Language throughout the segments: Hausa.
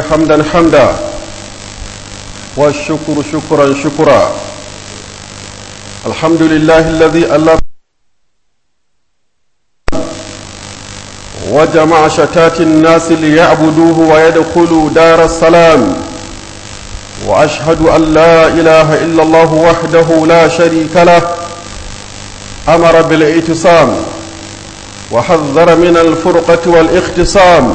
حمدا حمدا والشكر شكرا شكرا الحمد لله الذي ألف وجمع شتات الناس ليعبدوه ويدخلوا دار السلام وأشهد أن لا إله إلا الله وحده لا شريك له أمر بالاعتصام وحذر من الفرقة والاختصام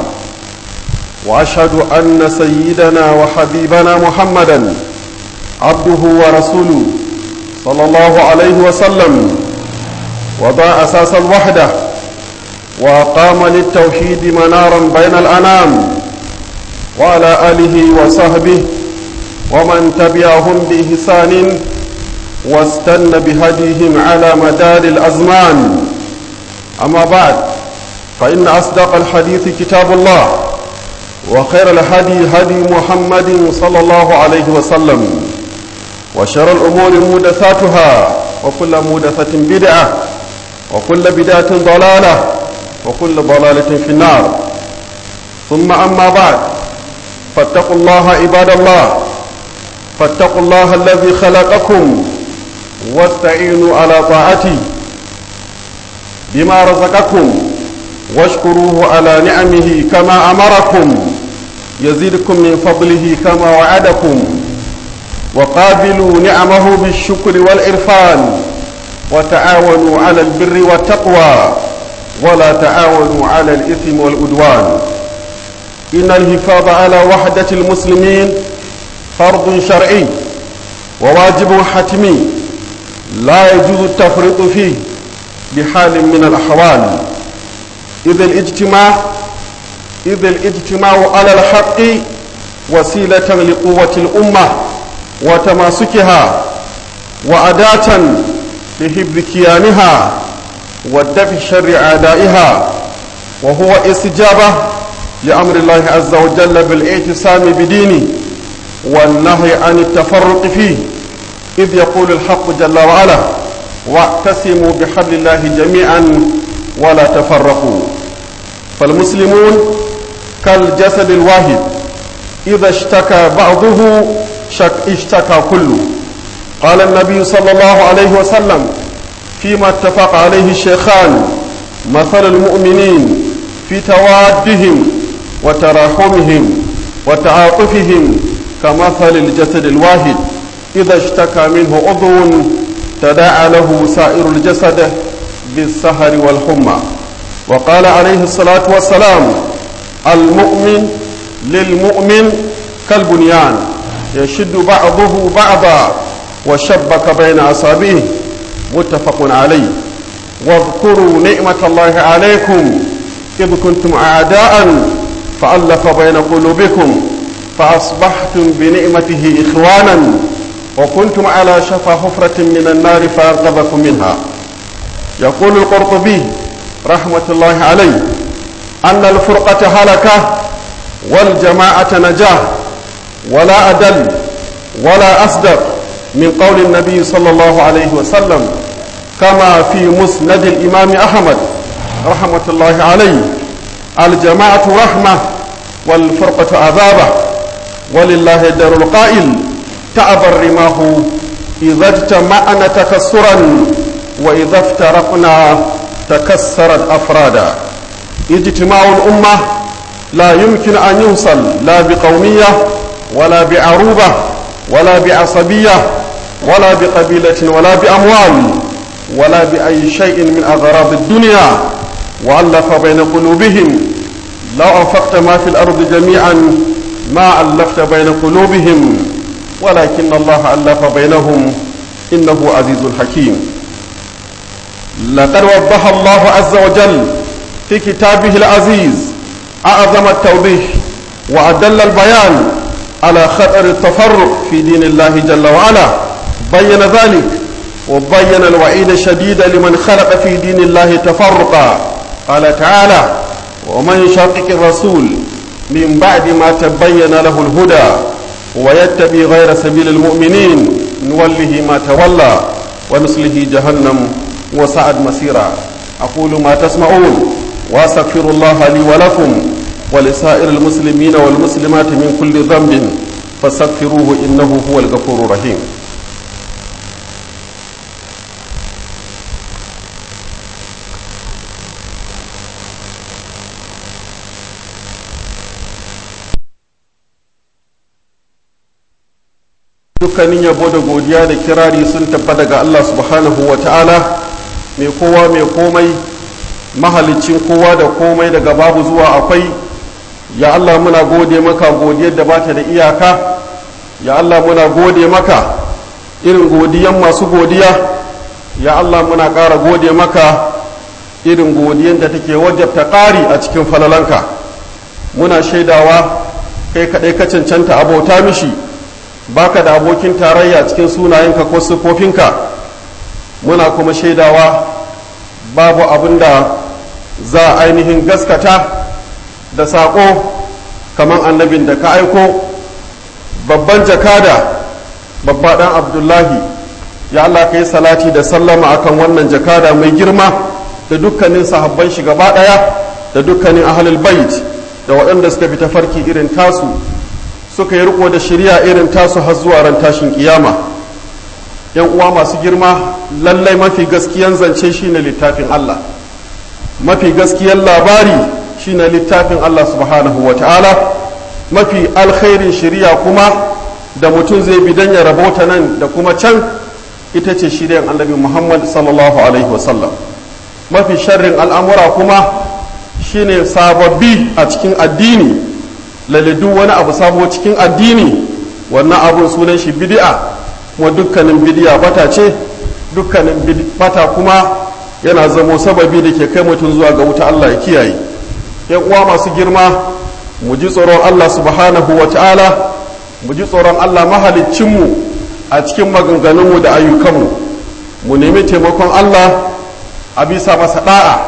وأشهد أن سيدنا وحبيبنا محمدا عبده ورسوله صلى الله عليه وسلم وضع أساس الوحدة وقام للتوحيد منارا بين الأنام وعلى آله وصحبه ومن تبعهم بإحسان واستنى بهديهم على مدار الأزمان أما بعد فإن أصدق الحديث كتاب الله وخير الهدي هدي محمد صلى الله عليه وسلم وشر الأمور مودثاتها وكل مودثة بدعة وكل بدعة ضلالة وكل ضلالة في النار ثم أما بعد فاتقوا الله عباد الله فاتقوا الله الذي خلقكم واستعينوا على طاعته بما رزقكم واشكروه على نعمه كما أمركم يزيدكم من فضله كما وعدكم وقابلوا نعمه بالشكر والإرفان وتعاونوا على البر والتقوى ولا تعاونوا على الإثم والعدوان إن الحفاظ على وحدة المسلمين فرض شرعي وواجب حتمي لا يجوز التفريط فيه بحال من الأحوال إذ الاجتماع إذ الاجتماع على الحق وسيلة لقوة الأمة وتماسكها وأداة لحفظ كيانها والدفع شر أعدائها وهو استجابة لأمر الله عز وجل بالاعتصام بدينه والنهي عن التفرق فيه إذ يقول الحق جل وعلا واعتصموا بحبل الله جميعا ولا تفرقوا فالمسلمون كالجسد الواحد إذا اشتكى بعضه شك اشتكى كله قال النبي صلى الله عليه وسلم فيما اتفق عليه الشيخان مثل المؤمنين في توادهم وتراحمهم وتعاطفهم كمثل الجسد الواحد إذا اشتكى منه عضو تداعى له سائر الجسد بالسهر والحمى وقال عليه الصلاة والسلام المؤمن للمؤمن كالبنيان يشد بعضه بعضا وشبك بين أصابعه متفق عليه واذكروا نعمة الله عليكم إذ كنتم أعداء فألف بين قلوبكم فأصبحتم بنعمته إخوانا وكنتم على شفا حفرة من النار فأنقذكم منها يقول القرطبي رحمة الله عليه أن الفرقة هلكة والجماعة نجاة ولا أدل ولا أصدق من قول النبي صلى الله عليه وسلم كما في مسند الإمام أحمد رحمة الله عليه الجماعة رحمة والفرقة عذابة ولله دار القائل تعب الرماه إذا اجتمعنا تكسرا وإذا افترقنا تكسرت أفرادا اجتماع الأمة لا يمكن أن يوصل لا بقومية ولا بعروبة ولا بعصبية ولا بقبيلة ولا بأموال ولا بأي شيء من أغراض الدنيا وألف بين قلوبهم لو أنفقت ما في الأرض جميعا ما ألفت بين قلوبهم ولكن الله ألف بينهم إنه عزيز حكيم لقد وضح الله عز وجل في كتابه العزيز أعظم التوضيح وأدل البيان على خطر التفرق في دين الله جل وعلا بين ذلك وبين الوعيد الشديد لمن خلق في دين الله تفرقا قال تعالى ومن شاقق الرسول من بعد ما تبين له الهدى ويتبع غير سبيل المؤمنين نوله ما تولى ونصله جهنم وسعد مسيرا أقول ما تسمعون وأستغفر الله لي ولكم ولسائر المسلمين والمسلمات من كل ذنب فاستغفروه إنه هو الغفور الرحيم dukkanin yabo da godiya da kirari sun tabbata ga Allah subhanahu wa ta'ala mai kowa mai komai mahalicin kowa da komai daga babu zuwa akwai ya Allah muna gode maka godiyar da bata da iyaka ya Allah muna gode maka irin godiyan masu godiya ya Allah muna ƙara gode maka irin godiyan da take wajabta ƙari a cikin falalanka muna shaidawa kai kaɗai ka cancanta abota mishi baka da abokin tarayya cikin sunayenka ko siffofinka muna kuma shaidawa babu abin da za a ainihin gaskata da saƙo kamar annabin da ka aiko babban jakada babba ɗan abdullahi ya Allah ka yi salati da sallama akan wannan jakada mai girma da dukkanin sahabban shi gaba ɗaya da dukkanin ahalul bait da waɗanda suka fi tafarki irin tasu suka yi riko da shirya irin tasu har zuwa ran tashin kiyama yan uwa masu girma lallai mafi gaskiyan zance shine littafin Allah mafi gaskiyan labari shine littafin Allah subhanahu wa ta'ala mafi alkhairin shirya kuma da mutum zai bi dan ya rabota nan da kuma can ita ce shiryan annabi Muhammad sallallahu alaihi wasallam mafi sharrin al'amura kuma shine sababbi a cikin addini laladu wani abu sabo cikin addini wannan abun sunan shi bid'a kuma dukkanin bid'a bata ce dukkanin bata kuma yana zamo sababi da ke kai mutum zuwa ga wuta Allah ya kiyaye yan uwa masu girma mu ji tsoron Allah subhanahu wa ta'ala mu ji tsoron Allah mahaliccinmu a cikin maganganunmu da ayyukanmu mu nemi taimakon Allah a bisa masa da'a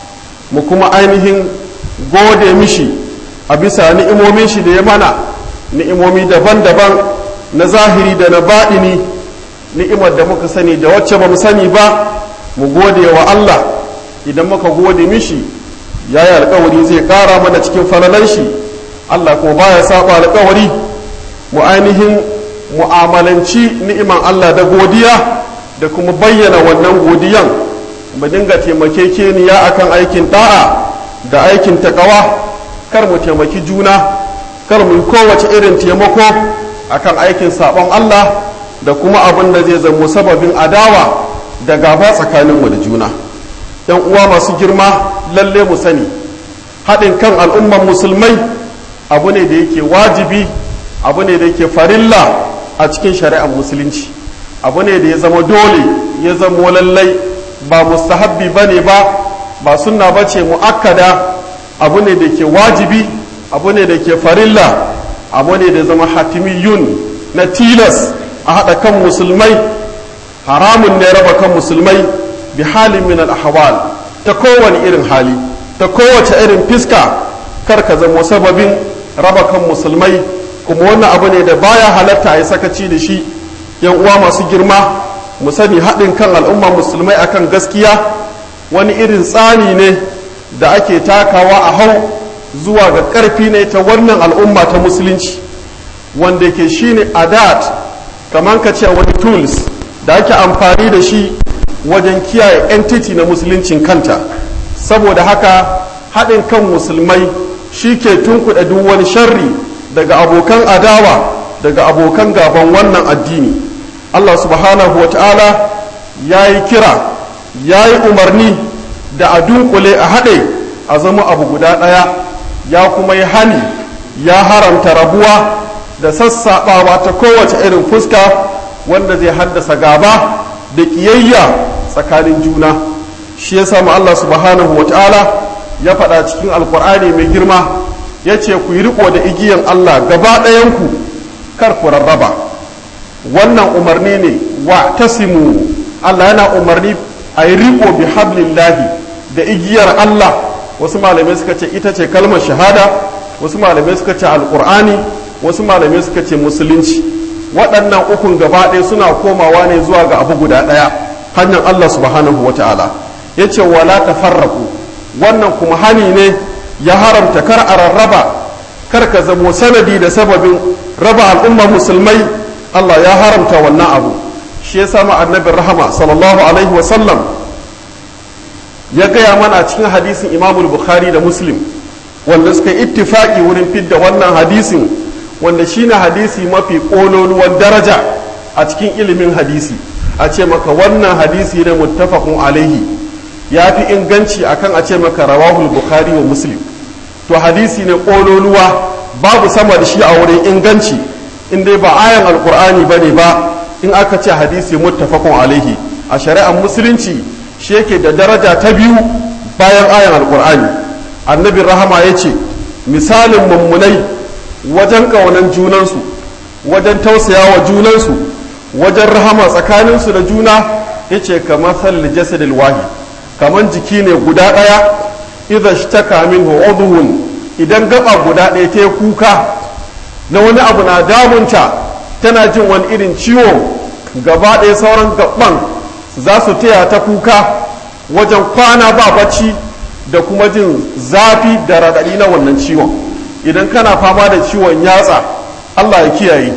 mu kuma ainihin gode mishi a bisa ni'imomin shi da ya mana ni'imomi daban-daban na zahiri da na baɗini ni'imar da muka sani da wacce ba mu sani ba mu gode wa Allah idan muka gode mishi ya yi alkawari zai ƙara mana cikin falalan shi Allah kuma baya saba alkawari mu ainihin mu'amalanci ni'iman Allah da godiya da kuma bayyana wannan godiyan mu dinga taimakekeniya akan aikin da'a da aikin takawa kar mu taimaki juna kar mu kowace irin taimako akan aikin sabon Allah da kuma abin da zai zamo sababin adawa da gaba tsakaninmu da juna yan uwa masu girma lalle mu sani haɗin kan al'umman musulmai abu ne da yake wajibi abu ne da yake farilla a cikin shari'ar musulunci abu ne da ya zama dole ya zama lallai ba mustahabbi ba ne ba ba sunna ba ce mu'akkada abu ne da ke wajibi abu ne da ke farilla abu ne da zama hatimiyun na tilas a haɗa kan musulmai haramun ne raba kan musulmai bi halin min al-ahwal ta kowane irin hali ta kowace irin fiska kar ka zama sababin raba kan musulmai kuma wannan abu ne da baya halatta a yi sakaci da shi yan uwa masu girma mu sani haɗin kan al'umma musulmai akan gaskiya wani irin tsani ne da ake takawa a hau zuwa ga ƙarfi ne ta wannan al'umma ta musulunci wanda ke shine adat kamar ka ce wani tools da ake amfani da shi wajen kiyaye entity na musuluncin kanta saboda haka haɗin kan musulmai shi ke tunkuɗa duk wani sharri daga abokan adawa daga abokan gaban wannan addini allah subhanahu wa ta'ala ya yi kira ya yi umarni da a dunkule a haɗe a zama abu guda ɗaya ya kuma yi hani ya haramta rabuwa da sassaɓawa ta kowace irin fuska wanda zai haddasa gaba da ƙiyayya tsakanin juna shi ya samu Allah subhanahu wa ta'ala ya faɗa cikin alkur'ani mai girma ya ce ku yi riko da igiyan Allah gaba ɗayanku kar ku rarraba wannan umarni ne wa tasimu Allah yana umarni a yi riko bi hablillahi da igiyar Allah wasu malamai suka ce ita ce kalmar shahada wasu malamai suka ce alkur'ani wasu malamai suka ce musulunci waɗannan ukun gaba ɗaya suna komawa ne zuwa ga abu guda ɗaya hanyar Allah subhanahu wa ta'ala ya ce wala tafarraku wannan kuma hani ne ya haramta kar a rarraba kar ka zamo sanadi da sababin raba al'umma musulmai Allah ya haramta wannan abu shi ya sama annabin rahama sallallahu alaihi wasallam ya gaya mana cikin hadisin imamul bukhari da muslim wanda suka ittifaki wurin fidda wannan hadisin wanda shine hadisi mafi ƙololuwan daraja a cikin ilimin hadisi a ce maka wannan hadisi ne muttafaqun alaihi ya fi inganci akan a ce maka rawahul bukhari wa muslim to hadisi ne ƙololuwa babu sama da shi a wurin inganci in dai ba ayan alkur'ani ba ne ba in aka ce hadisi muttafaqun alaihi a shari'ar musulunci shi yake da daraja ta biyu bayan ayan alkur'ani annabi rahama ya ce misalin mummunai wajen ƙaunan junansu wajen tausaya wa junansu wajen rahama tsakaninsu da juna ya ce kamar salli jasadil wahi kamar jiki ne guda ɗaya idza shtaka minhu udhun idan gaba guda ɗaya ta kuka na wani abu na damunta tana jin wani irin ciwo gaba ɗaya sauran gaban za su taya ta kuka wajen kwana ba bacci da kuma jin zafi da raɗaɗi na wannan ciwon idan kana fama da ciwon yatsa allah ya kiyaye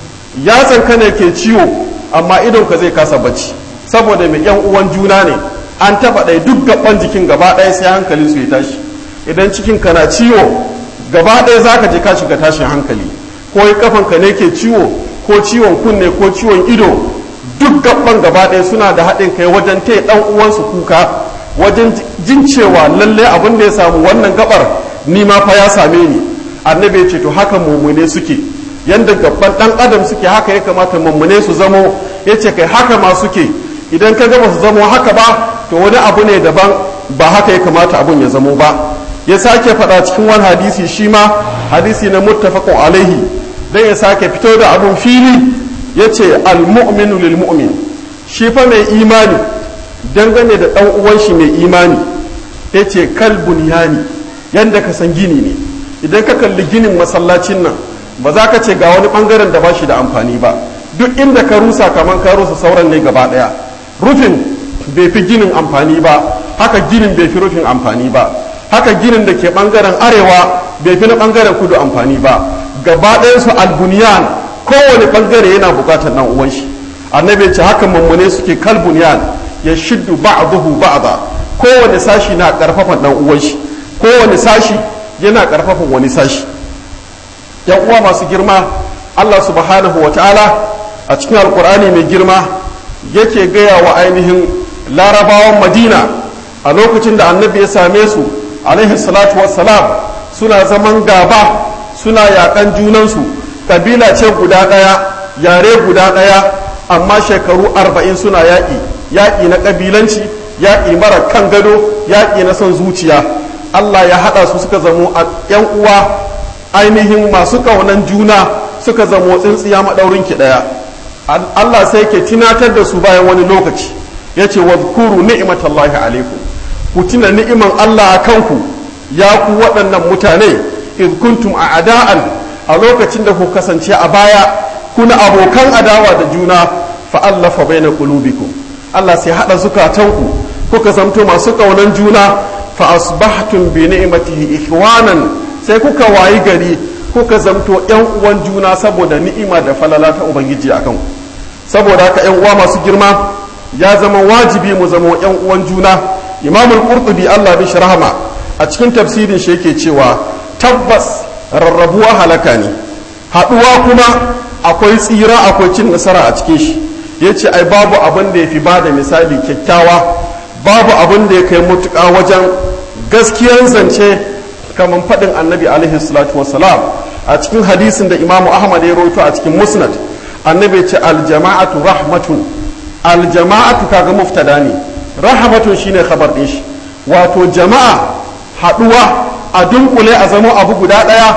yatsan ka ne ke ciwo amma idon ka zai kasa bacci saboda mai yan uwan juna ne an taɓa ɗaya duk gaban jikin gaba ɗaya sai hankalin su ya tashi idan cikin ka na ciwo gaba ɗaya za ka je ka shiga tashin hankali ko kafan ka ne ke ciwo ko ciwon kunne ko ciwon ido duk gaban gaba ɗaya suna da haɗin kai wajen taya ɗan uwansu kuka wajen jin cewa lalle abin da ya samu wannan gabar ni ma fa ya same ni annabi ya ce to haka mummune suke yanda gaban ɗan adam suke haka ya kamata mummune su zamo ya ce kai haka ma suke idan ka gaba su zamo haka ba to wani abu ne daban ba haka ya kamata abun ya zamo ba ya sake faɗa cikin wani hadisi shi ma hadisi na muttafaqun alaihi dan ya sake fito da abun fili ya ce almu'minu lil mu'min shi fa mai imani dangane da ɗan uwan shi mai imani ya ce kalbun yani yanda ka san gini ne idan ka kalli ginin masallacin nan ba za ka ce ga wani bangaren da ba shi da amfani ba duk inda ka rusa kamar ka rusa sauran ne gaba ɗaya rufin bai fi ginin amfani ba haka ginin bai fi rufin amfani ba haka ginin da ke bangaren arewa bai fi na bangaren kudu amfani ba gaba su albuniyan kowane bangare yana bukatar nan uwan shi annabi ce haka mummune suke kalbuniyan ya shiddu ba'dahu ba'da kowane sashi na karfafa dan uwan shi kowane sashi yana karfafa wani sashi yan uwa masu girma Allah subhanahu wa ta'ala a cikin alkur'ani mai girma yake gaya wa ainihin larabawan madina a lokacin da annabi ya same su alaihi salatu wassalam suna zaman gaba suna yakan junansu kabila ce guda ɗaya yare guda ɗaya amma shekaru arba'in suna yaƙi yaƙi na ƙabilanci yaƙi mara kan gado yaƙi na son zuciya allah ya haɗa su suka zamo a yan uwa ainihin masu ƙaunan juna suka zamo tsintsiya maɗaurin ki ɗaya allah sai ke tunatar da su bayan wani lokaci ya ce wa kuru ni'imatallahi alaikum ku tuna ni'iman allah a kanku ya ku waɗannan mutane iz kuntum a ada'an a lokacin da ku kasance a baya kuna abokan adawa da juna fa'allafa bai na ƙulubiku Allah sai haɗa zukatanku kuka zamto masu ƙaunan juna fa asbahtum bi ni'matihi ikhwanan sai kuka wayi gari kuka zamto ƴan uwan juna saboda ni'ima da falala ta ubangiji akan ku saboda haka ƴan uwa masu girma ya zama wajibi mu zama ƴan uwan juna imamul qurtubi Allah bi rahama a cikin tafsirin shi yake cewa tabbas rarrabuwa halaka ne haɗuwa kuma akwai tsira akwai cin nasara a cikin shi ya ce ai babu abin da ya fi ba da misali kyakkyawa babu abin da ya kai mutuƙa wajen gaskiyan zance kamar faɗin annabi alaihi salatu wasalam a cikin hadisin da imamu ahmad ya rawaito a cikin musnad annabi ce aljama'atu rahmatun aljama'atu kaga muftada ne rahmatun shine khabar din shi wato jama'a haɗuwa a dunkule a zama abu guda ɗaya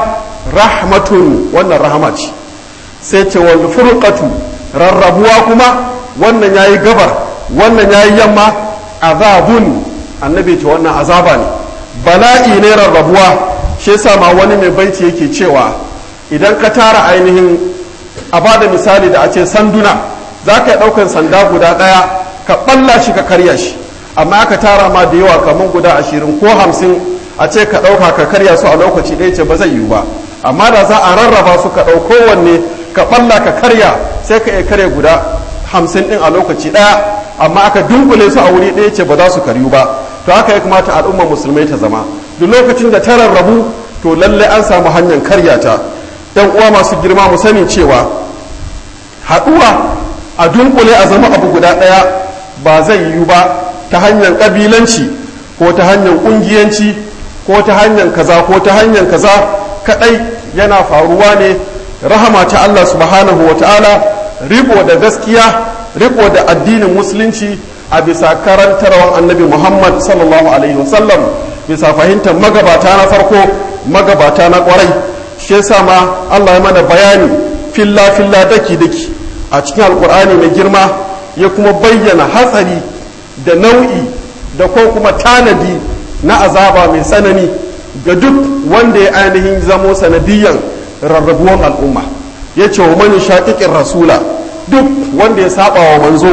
rahmatun wannan rahama ce sai ce wal furqatu rarrabuwa kuma wannan yayi gabar wannan yayi yamma azabun annabi ce wannan azaba ne bala'i ne rarrabuwa shi yasa ma wani mai baiti yake cewa idan ka tara ainihin a bada misali da a ce sanduna za ka yi ɗaukan sanda guda ɗaya ka ɓalla shi ka karya shi amma aka tara ma da yawa kamar guda ashirin ko hamsin a ce ka ɗauka ka karya su a lokaci ɗaya ce ba zai yiwu ba amma da za a rarraba su ka ɗau kowanne ka ɓalla ka karya sai ka iya karya guda hamsin ɗin a lokaci ɗaya amma aka dunkule su a wuri ɗaya ce ba za su karyu ba to haka ya kamata al'ummar musulmai ta zama duk lokacin da ta rarrabu to lallai an samu hanyar karya ta yan uwa masu girma mu sani cewa haɗuwa a dunkule a zama abu guda ɗaya ba zai yiwu ba ta hanyar ƙabilanci ko ta hanyar ƙungiyanci ko ta hanyar kaza ko ta hanyar kaza kaɗai yana faruwa ne rahama ta Allah subhanahu wa ta'ala riko da gaskiya riko da addinin musulunci a bisa karantarwar annabi muhammad sallallahu alaihi wasallam bisa fahimtar magabata na farko magabata na kwarai shi yasa ma Allah ya mana bayani filla filla daki daki a cikin alkur'ani mai girma ya kuma bayyana hatsari da nau'i da ko kuma tanadi na azaba mai tsanani ga duk wanda ya ainihin zamo sanadiyan rarrabuwan al'umma ya ce wa mani shaƙiƙin rasula duk wanda ya saba wa manzo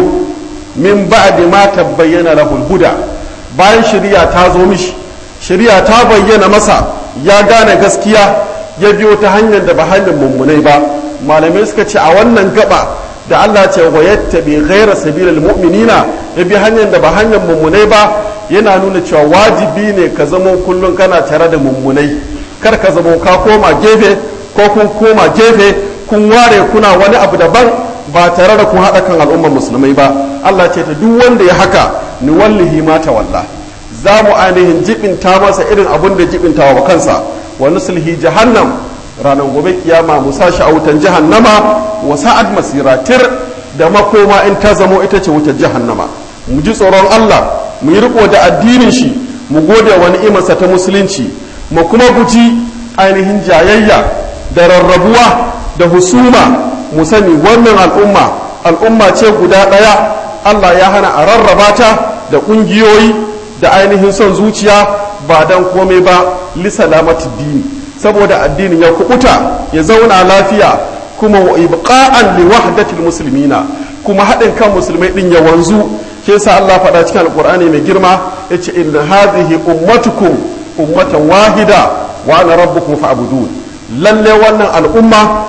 min ba'di ma tabbayyana lahul huda bayan shari'a ta zo mishi shari'a ta bayyana masa ya gane gaskiya ya biyo ta hanyar da ba hanyar mummunai ba malamai suka ce a wannan gaba da Allah ce wa yattabi ghaira sabilil mu'minina ya bi hanyar da ba hanyar mummunai ba yana nuna cewa wajibi ne ka zama kullum kana tare da mummunai kar ka zama ka koma gefe ko kun koma gefe kun ware kuna wani abu daban ba tare da kun haɗa kan al'ummar musulmai ba Allah ce ta duk wanda ya haka ni wallahi ma walla za mu ainihin jibinta masa irin abun da jibinta wa kansa wa nusulhi jahannam ranar gobe kiyama mu sa shi a wutan jahannama wa sa'ad masira tir da makoma in ta zamo ita ce wutar jahannama mu ji tsoron Allah mu yi riko da addinin shi mu gode wa ni'imarsa ta musulunci mu kuma guji ainihin jayayya da rarrabuwa da husuma mu sani wannan al'umma al'umma ce guda ɗaya Allah ya hana a rarraba ta da ƙungiyoyi da ainihin son zuciya ba dan komai ba lisalamati dini saboda addinin ya kubuta ya zauna lafiya kuma wa ibqa'an li wahdatil muslimina kuma haɗin kan musulmai din ya wanzu ke sa Allah faɗa cikin alqur'ani mai girma yace inna hadhihi ummatukum ummatan wahida wa ana rabbukum fa'budun lalle wannan al'umma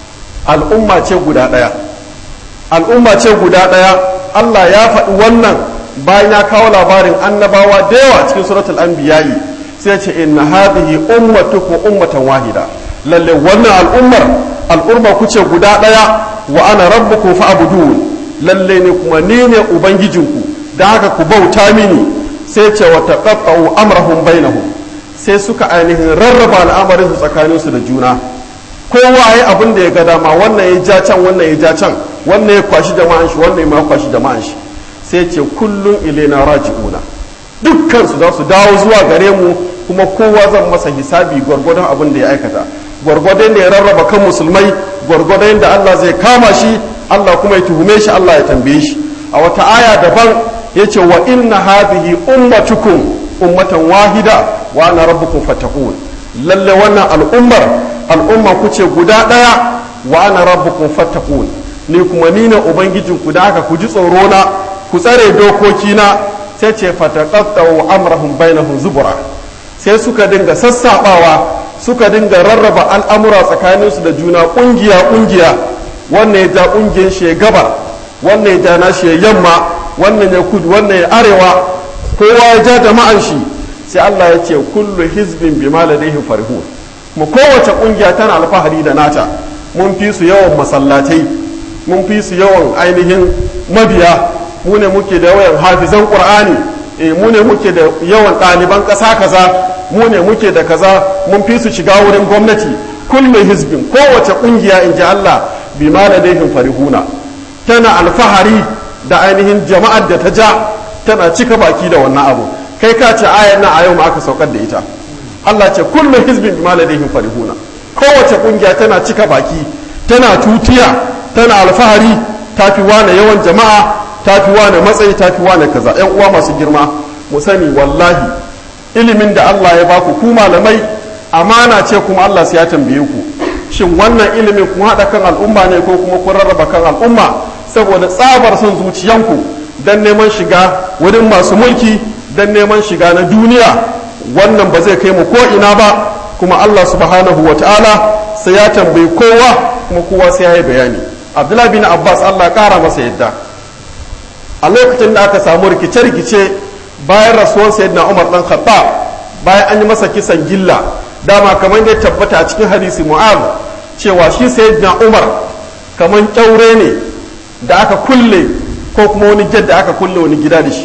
al'umma ce guda ɗaya al'umma ce guda ɗaya Allah ya faɗi wannan bayan ya kawo labarin annabawa da yawa cikin suratul anbiya'i sai ce inna hadhihi ummatukum ummatan wahida lalle wannan al'ummar al'umma kuce guda ɗaya wa ana rabbukum fa'budun lalle ne kuma ni ne ubangijinku da haka ku bauta mini sai ce wa taqatta'u amrahum bainahum sai suka ainihin rarraba al'amarin su tsakanin su da juna kowa ya abin da ya ga dama wannan ya ja can wannan ya ja can wannan ya kwashi jama'an shi wannan ya kwashi jama'an shi sai ce kullum ilaina raji'una dukkan su za su dawo zuwa gare mu kuma kowa zan masa hisabi gwargwadon abin da ya aikata gwargwadon da ya rarraba kan musulmai gwargwadon da Allah zai kama shi Allah kuma ya tuhume shi Allah ya tambaye shi a wata aya daban ya ce wa inna hadhihi ummatukum ummatan wahida wa ana rabbukum fattaqun lalle wannan al'ummar al'umma ku ce guda daya wa ana rabbukum fattaqun ni kuma ni ne ubangijinku da haka ku ji tsoro na ku tsare dokokina sai ce fataqattau amrahum bainahum zubura sai suka dinga sassabawa suka dinga rarraba al'amura tsakaninsu da juna kungiya kungiya wannan ya ja kungiyar shi ya gabar wannan ya ja nashi ya yamma wannan ya kudu wannan ya arewa kowa ya ja jama'an shi sai Allah ya ce kullu hizbin bima ladayhim farihun kuma kowace kungiya tana alfahari da nata mun fi su yawan masallatai mun fi su yawan ainihin mabiya mu ne muke da yawan hafizan qur'ani eh mu ne muke da yawan ɗaliban ƙasa kaza mu ne muke da kaza mun fi su shiga wurin gwamnati kullu hizbin kowace kungiya in ji Allah bima ladaihim farihuna tana alfahari da ainihin jama'ar da ta ja tana cika baki da wannan abu kai ka ce ayar na a yau ma aka saukar da ita Allah ce kullu hizbin bima ladaihim farihuna kowace kungiya tana cika baki tana tutiya tana alfahari tafi wane yawan jama'a tafi wane matsayi tafi wane kaza yan uwa masu girma mu sani wallahi ilimin da Allah ya baku ku malamai amana ce kuma Allah sai ya tambaye ku shin wannan ilimin kun haɗa kan al'umma ne ko kuma kun rarraba kan al'umma saboda tsabar son zuciyanku dan neman shiga wurin masu mulki dan neman shiga na duniya wannan ba zai kai mu ko ina ba kuma Allah subhanahu wa ta'ala sai ya tambayi kowa kuma kowa sai ya yi bayani abdullahi bin abbas Allah kara masa yadda a lokacin da aka samu rikice-rikice bayan rasuwar sayyidina umar dan khattab bayan an yi masa kisan gilla dama kamar da tabbata a cikin hadisi mu'az cewa shi sayyidina umar kamar kyaure ne da aka kulle ko kuma wani jet da aka kulle wani gida da shi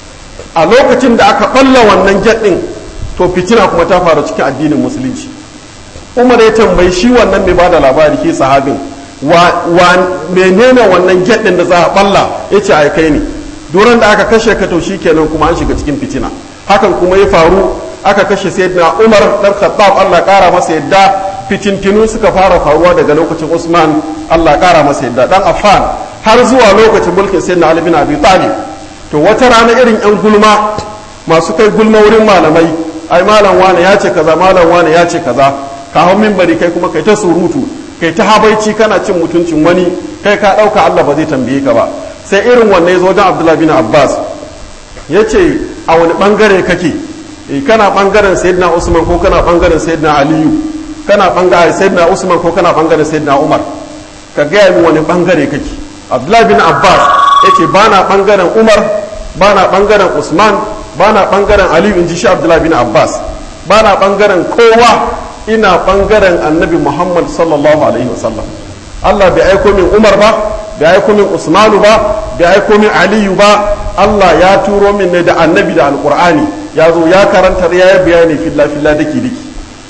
a lokacin da aka balla wannan jet din to fitina kuma ta faru cikin addinin musulunci umar ya tambayi shi wannan mai bada labari ke sahabin wa menene wannan jet din da za a balla ya ce ai kai ne duran da aka kashe ka to kenan kuma an shiga cikin fitina hakan kuma ya faru aka kashe sayyidina umar dan khattab Allah kara masa yadda fitintinu suka fara faruwa daga lokacin usman Allah kara masa yadda dan affan har zuwa lokacin mulkin sayyidina ali bin abi talib to wata rana irin yan gulma masu kai gulma wurin malamai ai malam wane ya ce kaza malam wane ya ce kaza ka hau minbari kai kuma kai ta surutu kai ta habaici kana cin mutuncin wani kai ka dauka Allah ba zai tambaye ka ba sai irin wannan ya zo don Abdullah bin Abbas ya ce a wani bangare kake kana bangaren sayyidina Usman ko kana bangaren sayyidina Aliyu kana bangaren sayyidina Usman ko kana bangaren sayyidina Umar ka gaya min wani bangare kake Abdullah bin Abbas yace bana bangaren Umar bana bangaren Usman bana bangaren Aliyu inji shi Abdullah bin Abbas bana bangaren kowa ina bangaren Annabi Muhammad sallallahu alaihi wasallam Allah bai aiko min Umar ba bai aiko min Usmanu ba bai aiko min Aliyu ba Allah ya turo min ne da Annabi da Alqur'ani ya zo ya karanta ya yi bayani filla filla daki daki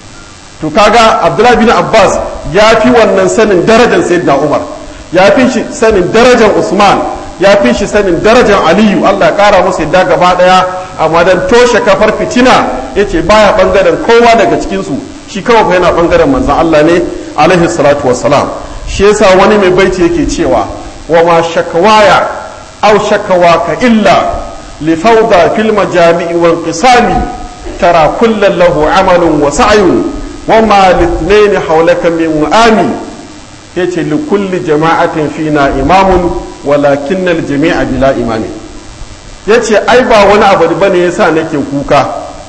to kaga Abdullah bin Abbas ya fi wannan sanin darajar Sayyidina Umar ya fi shi sanin darajar Usman ya fi shi sanin darajar Aliyu Allah ya kara musu yadda gaba daya amma dan toshe kafar fitina yace baya bangaren kowa daga cikin su shi kawai fa yana bangaren manzon Allah ne alaihi salatu wassalam shi yasa wani mai baiti yake cewa wa ma shakawaya aw shakawaka illa li fawda fil majami'i wal qisami tara kullan lahu amalun wa sa'yun wa ma lithnayn hawlaka min mu'ami yace li kulli jama'atin fina imamun walakin al jami'a bila imami yace ai ba wani abu bane yasa nake kuka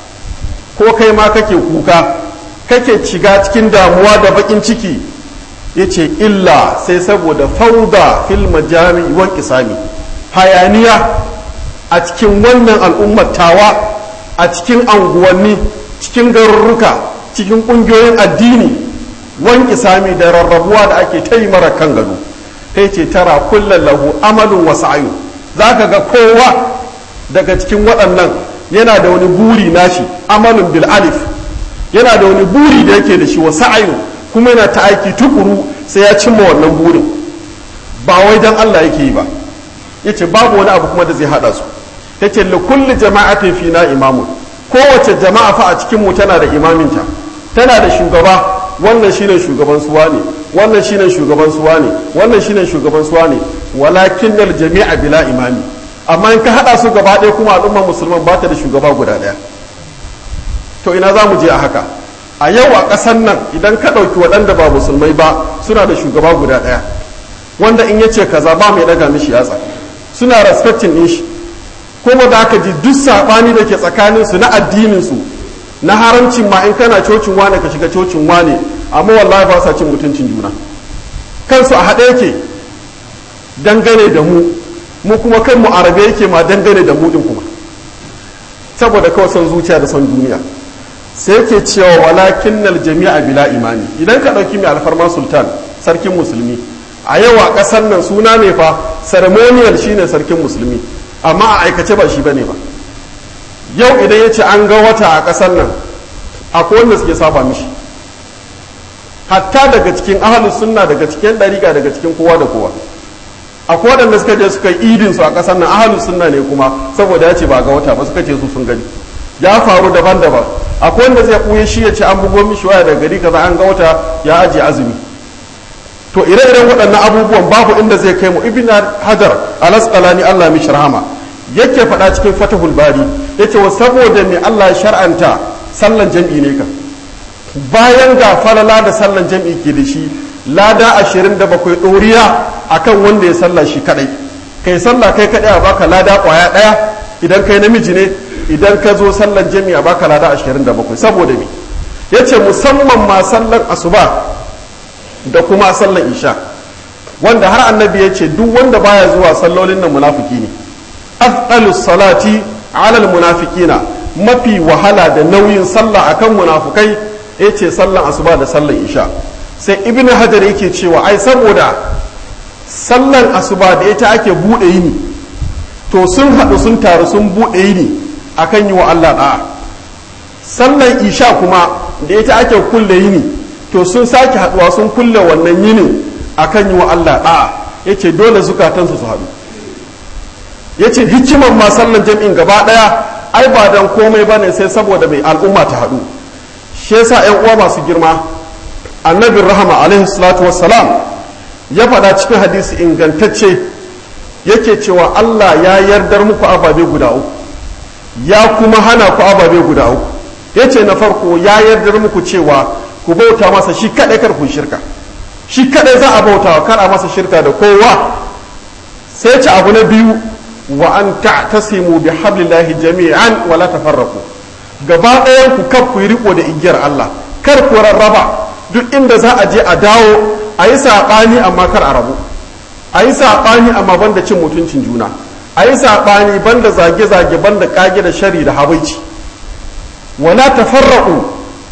ko kai ma kake kuka kake shiga cikin damuwa da bakin ciki ya ce illa sai saboda fauda fil majami wan kisami hayaniya a cikin wannan al'ummar tawa a cikin anguwanni cikin garurruka cikin ƙungiyoyin addini wan kisami da rarrabuwa da ake ta yi mara kan gado kai ce tara kullum lahu amalin wasu ayu za ka ga kowa daga cikin waɗannan yana da wani buri nashi amalin bil alif yana da wani buri da yake da shi wasu ayu kuma yana ta aiki tukuru sai ya cimma wannan burin ba wai dan Allah yake yi ba yace babu wani abu kuma da zai hada su yace li kulli jama'atin fina imamun kowace jama'a fa a cikin mu tana da imaminta tana da shugaba wannan shine shugaban suwa ne wannan shine shugaban suwa ne wannan shine shugaban suwa ne walakin al jami'a bila imami amma in ka hada su gaba ɗaya kuma al'ummar musulman ba ta da shugaba guda ɗaya to ina za mu je a haka a yau a ƙasar nan idan ka ɗauki waɗanda ba musulmai ba suna da shugaba guda ɗaya wanda in yace kaza ba mai ɗaga mishi yatsa suna respecting ɗin shi kuma da aka ji duk saɓani da ke tsakanin su na addinin su na haramcin ma in kana cocin wane ka shiga cocin wane amma wallahi ba sa cin mutuncin juna kansu a haɗe yake dangane da mu mu kuma kanmu arabe yake ma dangane da mu ɗin kuma saboda kawai son zuciya da son duniya sai yake cewa walakin nal jami'a bila imani idan ka ɗauki mai alfarma sultan sarkin musulmi a yau a ƙasar nan suna ne fa ceremonial shine sarkin musulmi amma a aikace ba shi bane ba yau idan ya ce an ga wata a ƙasar nan akwai wanda suke saba mishi hatta daga cikin ahalus sunna daga cikin ɗariƙa daga cikin kowa da kowa akwai waɗanda suka je suka yi idin su a ƙasar nan ahalus sunna ne kuma saboda ya ce ba ga wata ba suka ce su sun gani ya faru daban-daban akwai wanda zai ɓuye shi ya ce an bugo mishi waya daga gari kaza an ga wata ya ajiye azumi to ire-iren waɗannan abubuwan babu inda zai kai mu ibn hajar alasqalani Allah mishi rahama yake faɗa cikin fatahul bari yace wa saboda me Allah ya shar'anta sallan jam'i ne ka bayan ga falala da sallan jam'i ke da shi lada 27 ɗoriya akan wanda ya salla shi kadai kai sallah kai kadai a baka lada kwaya ɗaya idan kai namiji ne idan ka zo sallan jami'a baka lada 27 saboda me yace musamman ma sallan asuba da kuma sallan isha wanda har annabi ya ce duk wanda baya zuwa sallolin nan munafiki ne afdalus salati alal munafikina mafi wahala da nauyin sallah akan munafukai yace sallan asuba da sallan isha sai ibn hajar yake cewa ai saboda sallan asuba da ita ake bude yini to sun haɗu sun taru sun bude yini akan yi wa Allah da'a sallan isha kuma da ita ake kulle yini to sun sake haɗuwa sun kulle wannan yinin akan yi wa Allah da'a yace dole zukatansu su haɗu yace hikimar ma sallan jam'in gaba ɗaya ai ba dan komai bane sai saboda mai al'umma ta haɗu shi yasa ƴan uwa masu girma annabin rahama alaihi salatu wassalam ya faɗa cikin hadisi ingantacce yake cewa Allah ya yardar muku ababe guda uku ya kuma hana ku ababe guda uku yace na farko ya yardar muku cewa ku bauta masa shi kaɗai kar ku shirka shi kaɗai za a bauta kar a masa shirka da kowa sai ce abu na biyu wa an ta'tasimu bi hablillahi jami'an wa la tafarraqu gaba ɗayan ku kar ku yi riko da igiyar Allah kar ku rarraba duk inda za a je a dawo a yi saɓani amma kar a rabu a yi saɓani amma banda cin mutuncin juna a yi saɓani banda zage-zage banda ƙage da shari da habaici wala tafarraqu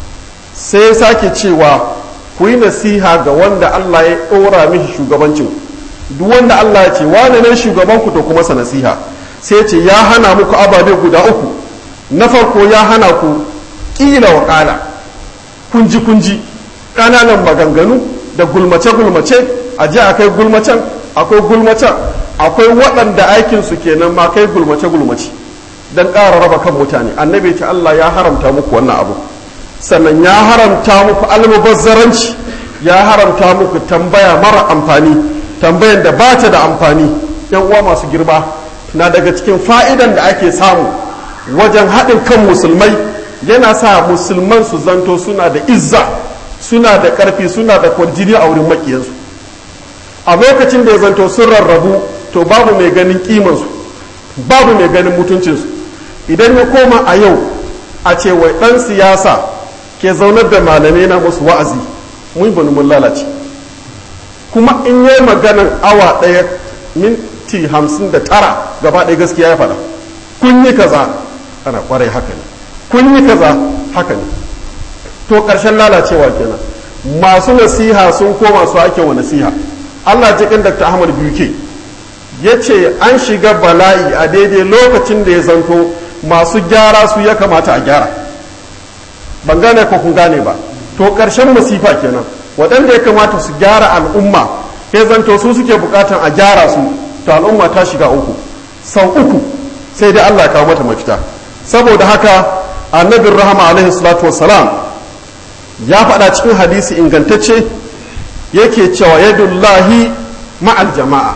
sai ya sake cewa ku yi nasiha ga wanda Allah ya ɗora mishi shugabancin duk wanda Allah ya ce wane ne shugabanku to kuma sa nasiha sai ce ya hana muku ababe guda uku na farko ya hana ku ƙila wa ƙala kunji kunji ƙananan maganganu da gulmace gulmace a je a kai gulmacen akwai gulmacen akwai waɗanda aikinsu kenan ma kai gulmace gulmace don ƙara raba kan mutane annabi ce Allah ya haramta muku wannan abu sannan ya haramta muku almubazzaranci ya haramta muku tambaya mara amfani tambayan da ba ta da amfani yan uwa masu girma na daga cikin fa'idan da ake samu wajen haɗin kan musulmai yana sa musulman su zanto suna da izza suna da ƙarfi suna da kwarjini a wurin makiyansu a lokacin da ya zanto sun rarrabu to babu mai ganin kimansu babu mai ganin mutuncinsu idan ya koma a yau a ce wai ɗan siyasa ke zaunar da malamai na musu wa'azi mun bani mun lalace kuma in yi maganan awa ɗaya minti hamsin da tara gaba ɗaya gaskiya ya faɗa kun yi kaza ana kwarai haka ne kun yi kaza haka ne to ƙarshen lalacewa kenan masu nasiha sun koma su ake wa nasiha allah jikin dr ahmad biyu ya ce an shiga bala'i a daidai lokacin da ya zanto masu gyara su ya kamata a gyara ban gane ko kun gane ba to ƙarshen masifa kenan waɗanda ya kamata su gyara al'umma ya zanto su suke buƙatan a gyara su to al'umma ta shiga uku sau uku sai dai allah kawo mata mafita saboda haka annabin rahama alaihi salatu wassalam ya faɗa cikin hadisi ingantacce yake cewa yadullahi ma'al jama'a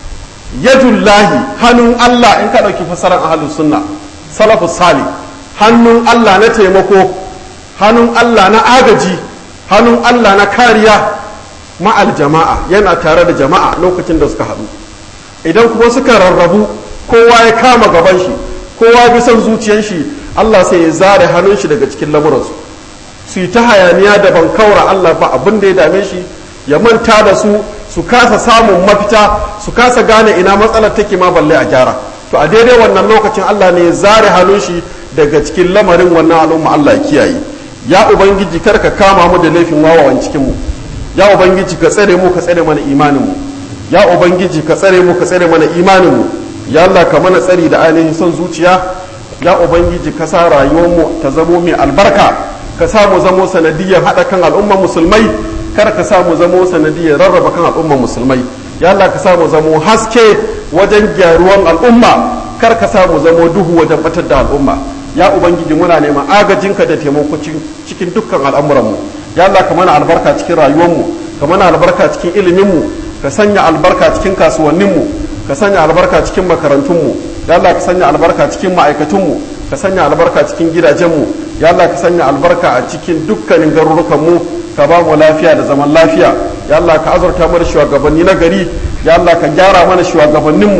yadullahi hannun Allah in ka ɗauki fasarar ahalus sunna salafu sali hannun Allah na taimako hannun Allah na agaji hannun Allah na kariya ma'al jama'a yana tare da jama'a lokacin da suka haɗu idan kuma suka rarrabu kowa ya kama gaban shi kowa bi son zuciyar shi Allah sai ya zare hannun shi daga cikin lamuransu su yi ta hayaniya da ban kaura Allah ba abin da ya dame shi ya manta da su su kasa samun mafita su kasa gane ina matsalar take ma balle a gyara to a daidai wannan lokacin Allah ne ya zare hannun shi daga cikin lamarin wannan al'umma Allah ya kiyaye ya ubangiji kar ka kama mu da laifin wawawan cikin mu ya ubangiji ka tsare mu ka tsare mana imanin mu ya ubangiji ka tsare mu ka tsare mana imanin mu ya Allah ka mana tsari da ainihin son zuciya ya ubangiji ka sa rayuwar mu ta zamo mai albarka ka sa mu zamo sanadiyyar haɗa kan al'ummar musulmai kar ka sa mu zamo sanadiyyar rarraba kan al'ummar musulmai ya Allah ka sa mu zamo haske wajen gyaruwan al'umma kar ka sa mu zamo duhu wajen batar da al'umma ya ubangiji muna neman agajinka da taimako cikin dukkan al'amuranmu ya Allah ka mana albarka cikin rayuwarmu ka mana albarka cikin iliminmu ka sanya albarka cikin kasuwanninmu ka sanya albarka cikin makarantunmu ya Allah ka sanya albarka cikin ma'aikatunmu ka sanya albarka cikin gidajenmu ya Allah ka sanya albarka a cikin dukkanin garurukanmu ka ba mu lafiya da zaman lafiya ya Allah ka azurta mana shugabanni na gari ya Allah ka gyara mana shugabanninmu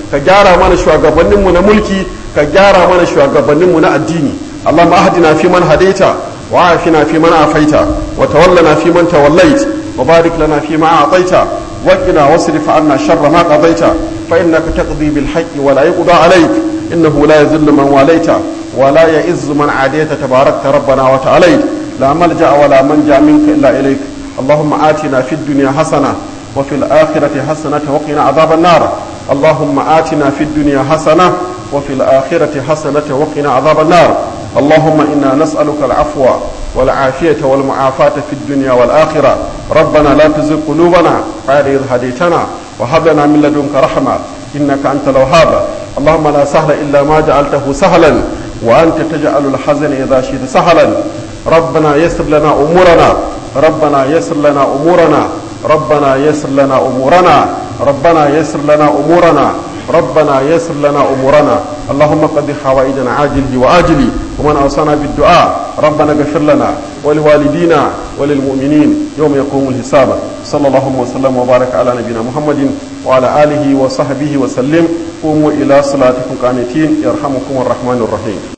ka gyara mana shugabanninmu na mulki ka gyara mana shugabanninmu na addini اللهم اهدنا فيمن هديت وعافنا فيمن عافيت وتولنا فيمن توليت وبارك لنا فيما اعطيت وقنا واصرف عنا شر ما قضيت فانك تقضي بالحق ولا يقضى عليك انه لا يذل من واليت ولا يئز من عاديت تباركت ربنا وتعاليت لا ملجا ولا منجا منك الا اليك اللهم اتنا في الدنيا حسنه وفي الاخره حسنه وقنا عذاب النار اللهم اتنا في الدنيا حسنه وفي الآخرة حسنة وقنا عذاب النار اللهم إنا نسألك العفو والعافية والمعافاة في الدنيا والآخرة ربنا لا تزغ قلوبنا بعد إذ هديتنا وهب لنا من لدنك رحمة إنك أنت الوهاب اللهم لا سهل إلا ما جعلته سهلا وأنت تجعل الحزن إذا شئت سهلا ربنا يسر لنا أمورنا ربنا يسر لنا أمورنا ربنا يسر لنا أمورنا ربنا يسر لنا أمورنا ربنا يسر لنا أمورنا اللهم قد حوائجنا عاجله وآجله ومن أوصانا بالدعاء ربنا اغفر لنا ولوالدينا وللمؤمنين يوم يقوم الحساب صلى الله وسلم وبارك على نبينا محمد وعلى آله وصحبه وسلم قوموا إلى صلاتكم قانتين يرحمكم الرحمن الرحيم